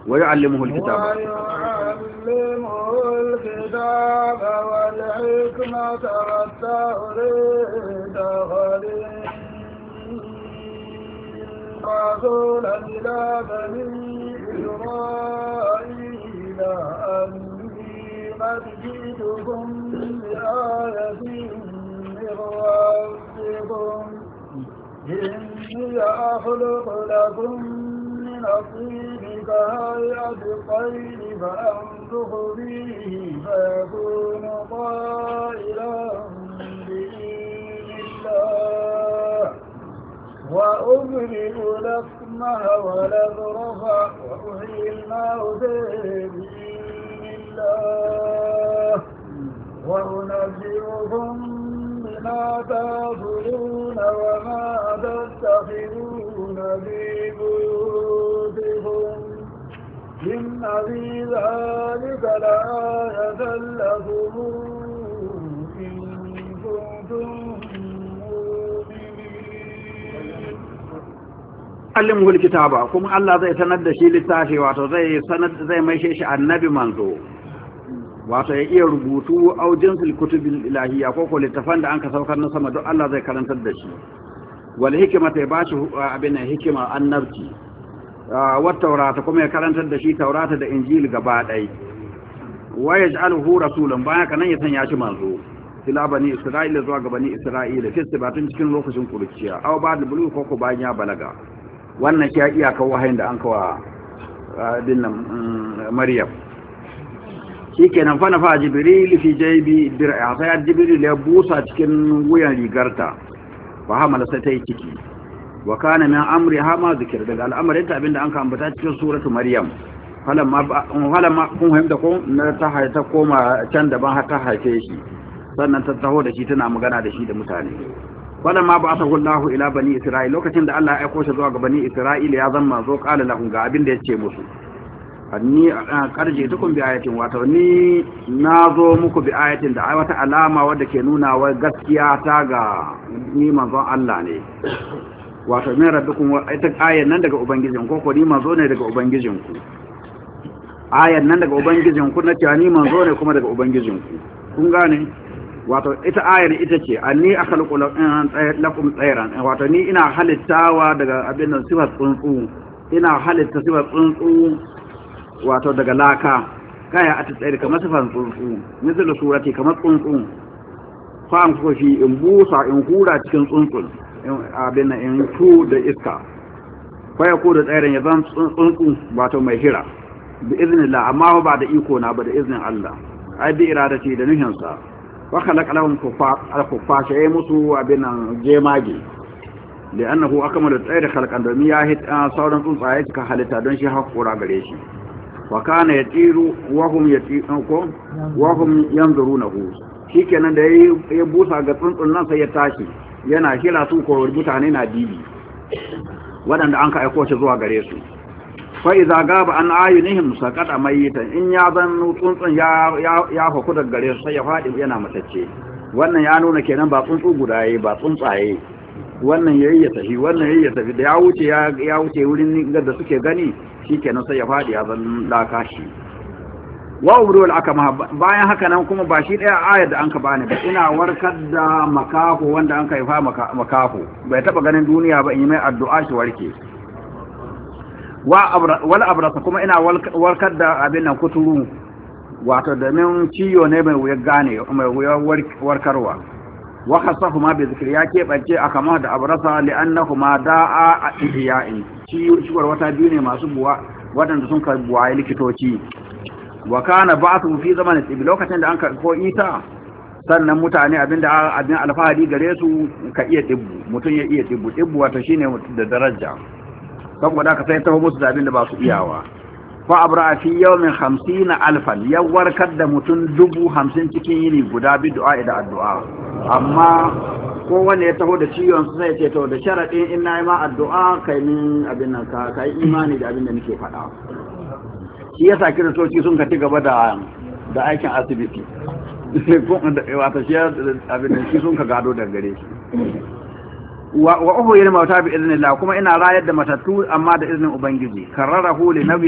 ويعلمه الكتاب ويعلمه الكتاب والحكمة والتوريد رسولا إلى بني إسرائيل أني قد جئتكم بآية من ربكم إني أخلق لكم من الطين كهيئة الطير فأنفخ فيه فيكون طائرا بإذن الله وأبرئ لكمه ولبرص وأحيي الموت بإذن الله وأنبئكم بما تأكلون وما تتخذون في بيوتكم إن في ذلك لآية لكم إن كنتم مؤمنين allimhu alkitaba kuma Allah zai sanar da shi littafi wato zai sanar zai maishe shi annabi manzo wato ya iya rubutu au jinsul kutubil ilahiyya ko ko littafan da anka saukar na sama duk Allah zai karantar da shi wal hikmata ya bashi abin hikima annabci wa taurata kuma ya karantar da shi taurata da injil gaba ɗaya wa yaj'aluhu rasulan baya kanan ya sanya shi manzo ila bani isra'ila zuwa ga bani isra'ila fi sibatun cikin lokacin kurciya aw ba da bulu ko ko bayan ya balaga wannan shi ya iyaka wahayin da an kawa dinnan maryam shikenan fa nafa jibril fi jaybi dir'a sai jibril ya busa cikin wuyan rigarta fa hamala sai ta yi ciki wa kana min amri hama zikir daga al'amarin ta abinda an ka ambata cikin suratu maryam falamma falamma kun fahimta ko na ta haita koma can daban har ta haife shi sannan ta taho da shi tana magana da shi da mutane falamma ba'athahu Allahu ila bani Isra'il lokacin da Allah ya aiko shi zuwa ga bani Isra'il ya zama zo qala lahum ga abin da yace musu anni karje tukun bi ayatin wato ni nazo muku bi ayatin da ai wata alama wadda ke nuna wa gaskiya ta ga ni manzon Allah ne wato min rabbikum ita ayan nan daga ubangijin ko ko ni manzo ne daga ubangijin ku ayan nan daga ubangijin ku na cewa ni manzo ne kuma daga ubangijin ku kun gane wato ita ayar ita ce anni akhluqu lakum tsayran wato ni ina halittawa daga abin nan sifar tsuntsu ina halitta sifar tsuntsu wato daga laka kaya a tsayar kamar sifar tsuntsu misal surati kamar tsuntsu fa an ko fi in busa in hura cikin tsuntsun abin nan in tu da iska fa ya ko da tsayran ya zan tsuntsu wato mai hira bi iznillah amma ba da iko na ba da iznin Allah ai bi iradati da nuhinsa wa khalaqa lahum kuffar ya musu abin nan jemage li'annahu akmalu tsayri khalqan domin ya hit sauran tsuntsaye suka halitta don shi hakura gare shi wa kana yatiru wa hum yatiru ko wa hum yanzurunahu shikenan da ya busa ga tsuntsun nan sai ya tashi yana kira su ko mutane na dibi waɗanda an ka aiko shi zuwa gare su fa idza gaba an ayunihim saqata mayitan in ya zan tsuntsun ya ya faku daga gare su sai ya fadi yana matacce wannan ya nuna kenan ba tsuntsu guda yayi ba tsuntsaye wannan yayi ya tafi wannan yayi ya tafi da ya wuce ya ya wuce wurin da suke gani shikenan sai ya fadi ya zan laka shi wa ubrul akama bayan haka nan kuma ba shi daya ayar da anka bani ba ina warkar da makaho wanda anka haifa makaho bai taba ganin duniya ba in yi mai addu'a shi warke wal abrasa kuma ina warkar da abin nan kuturu wato domin ciyo ne mai wuyar gane mai wuyar warkarwa wa khasafu ma bi zikri ya keɓance a kama da abrasa li'annahu ma da'a a ihya'in ciwar wata biyu ne masu buwa waɗanda sun kai buwaye likitoci wa kana ba'athu fi zamanin tibi lokacin da an ka ko ita sannan mutane abinda abin alfahari gare su ka iya tibbu mutum ya iya tibbu tibbu wato shine da daraja saboda ka sai taho musu da abin da ba su iyawa fa abra fi yawmin 50 alfan ya warkar da mutum dubu hamsin cikin yini guda bi du'a da addu'a amma ko wanda ya taho da ciwon su sai ce to da sharadin in nayi ma addu'a kai min abin nan ka kai imani da abin da nake faɗa shi yasa kiristoci sun ka ci gaba da da aikin asibiti wato shi abin da shi sun ka gado daga gare shi wa uhu yana mauta bi idnillah kuma ina rayar da matattu amma da iznin ubangiji kararahu li nabi